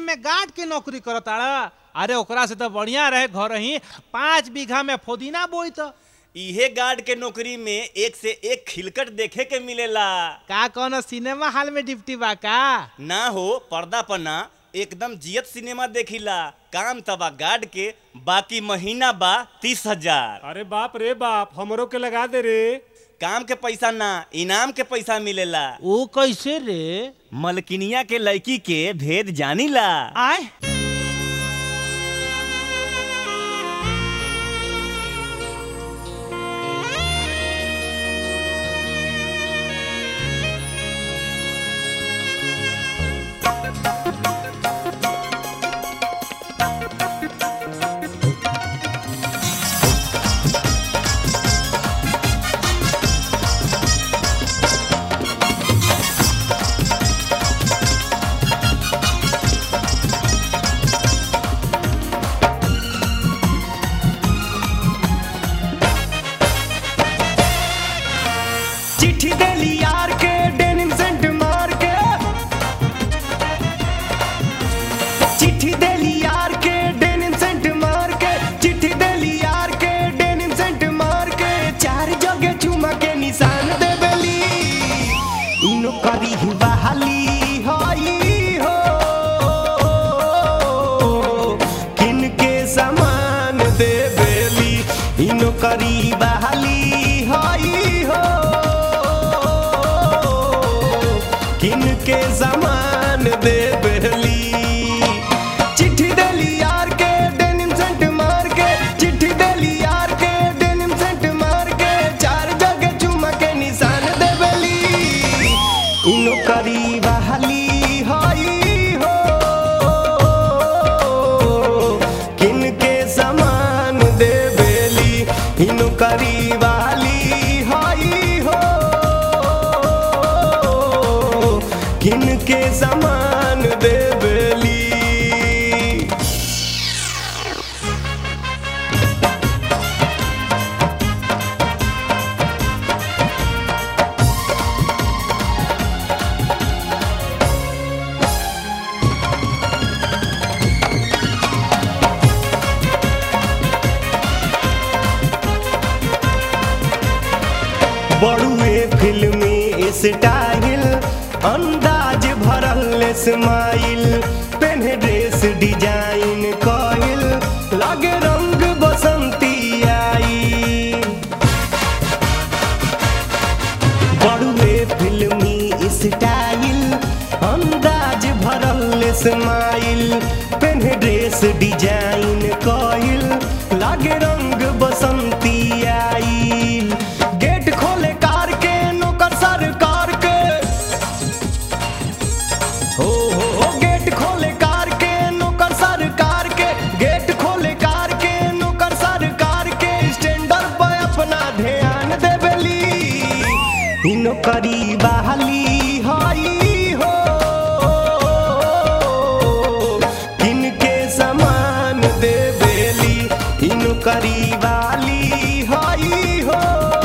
में गार्ड के नौकरी करताड़ा अरे ओकरा से तो बढ़िया रहे घर ही पाँच बीघा में फुदीना बोई तो इहे गार्ड के नौकरी में एक से एक खिलकट देखे के मिलेला का कोनो सिनेमा हॉल में डिप्टी बा का ना हो पर्दा पर ना एकदम जियत सिनेमा देखिला काम तबा गार्ड के बाकी महीना बा तीस हजार अरे बाप रे बाप हमरो के लगा दे रे काम के पैसा ना इनाम के पैसा मिलेला ओ कैसे रे मलकिनिया के लड़की के भेद जानीला आय चिट्ठी देली यार के डेनिम सेंट मार के चिट्ठी देली यार के डेनिम सेंट मार के चिट्ठी देली यार के डेनिम सेंट मार के चार जगह चुमा के निशान देबेली इनो करी ही बहाली होई हो किन के सामान देबेली इनो करी बहाली होई हो किन के सामान देबेली चिट्ठी देली यार के डेनिम सेंट मार के चिट्ठी देली यार के डेनिम सेंट मार के चार जगह चुमा के निशान देबेली इनो करी बहाली होई हो किन के सामान देबेली इनो करी बहाली होई हो किन के सामान देबेली बड़ुए फिल्मी स्टाइल अंदाज भरल स्माइल पेन्हे ड्रेस डिजाइन कइल लागे रंग बसंती आई बड़ुए फिल्मी स्टाइल अंदाज भरल स्माइल पेन्हे ड्रेस डिजाइन कइल लागे रंग बसंती आइल गेट खोले कार के नौकर सरकार के हो हो हो गेट खोले कार के नौकर सरकार के गेट खोले कार के नौकर सरकार के स्टैंडर पे अपना ध्यान देबेली इ नौकरी बहाली हई हो किनके समान देबेली इ नौकरी वाली हई हो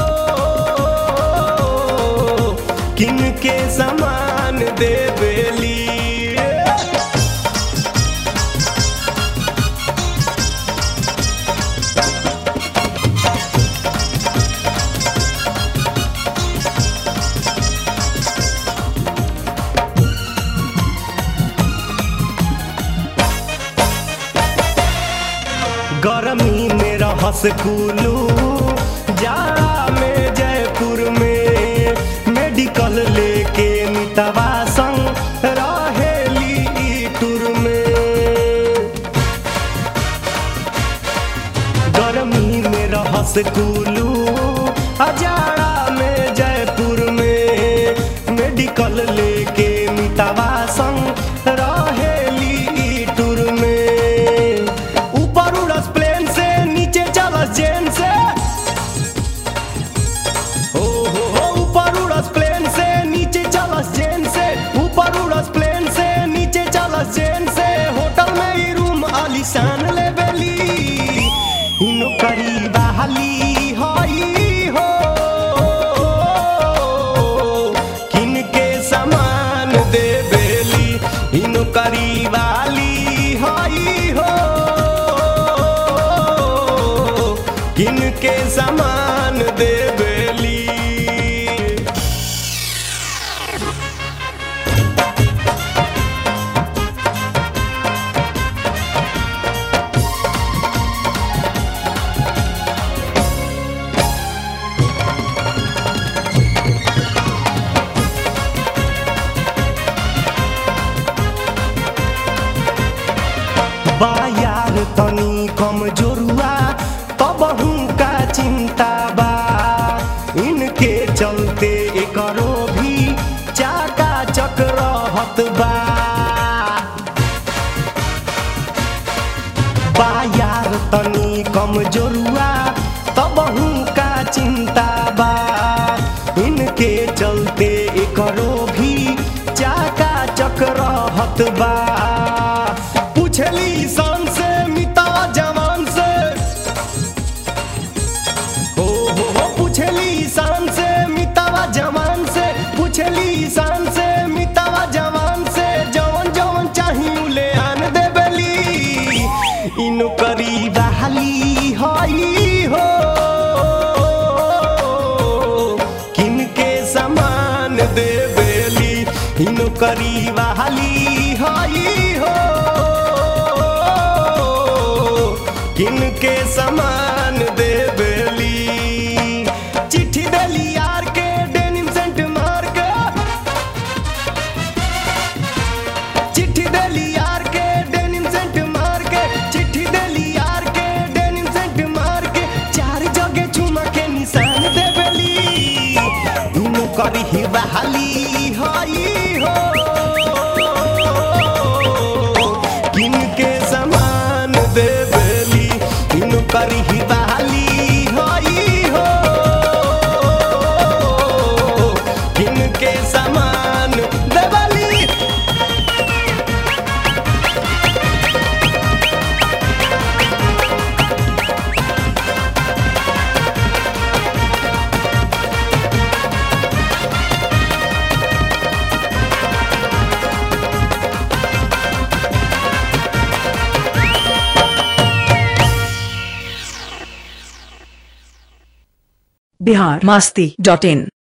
किनके समान देबेली गर्मी में रहस कुलू जाड़ा में जयपुर में मेडिकल लेके मितवा संग रहेली ई टूर में गर्मी में रहस कुलू अजाड़ा में जयपुर में मेडिकल लेके मितवा संग रहेली ई टूर में ऊपर उड़स प्लेन से नीचे चलस जेन से हो हो हो ऊपर उड़स प्लेन से नीचे चलस जेन से ऊपर उड़स प्लेन से नीचे चलस जेन से होटल में ही रूम आलीशान लेबेली इनो करी बहाली हई हो किनके समान देबेली इनो करी वाली बायार तनी कमजोरुआ तबहू का चिंता बा इनके चलते एकरो भी चाका चक्रहत बा बायार तनी कमजोरुआ तबहू का चिंता बा इनके चलते एकरो भी चाका चक्रहत बा पूछली सन से मिता जवान से हो हो हो पूछली शान से मितावा जवान से पूछली शान से मितावा जवान से जवन जवन चाही उले आन देबली इनु करी बहाली हई हो किनके समान देबली इनु करी बहाली हई हो किनके समान देबली चिट्ठी देली यार के डेनिम सेंट मार के चिट्ठी देली यार के डेनिम सेंट मार के चिट्ठी देली यार के डेनिम सेंट मार के चार जगह चुमा के निशान देबली दुनु करी ही बहाली हई हो किनके समान देबली इनु करी ही बहाली हई हो किनके समान देबली बिहार मस्ती डॉट इन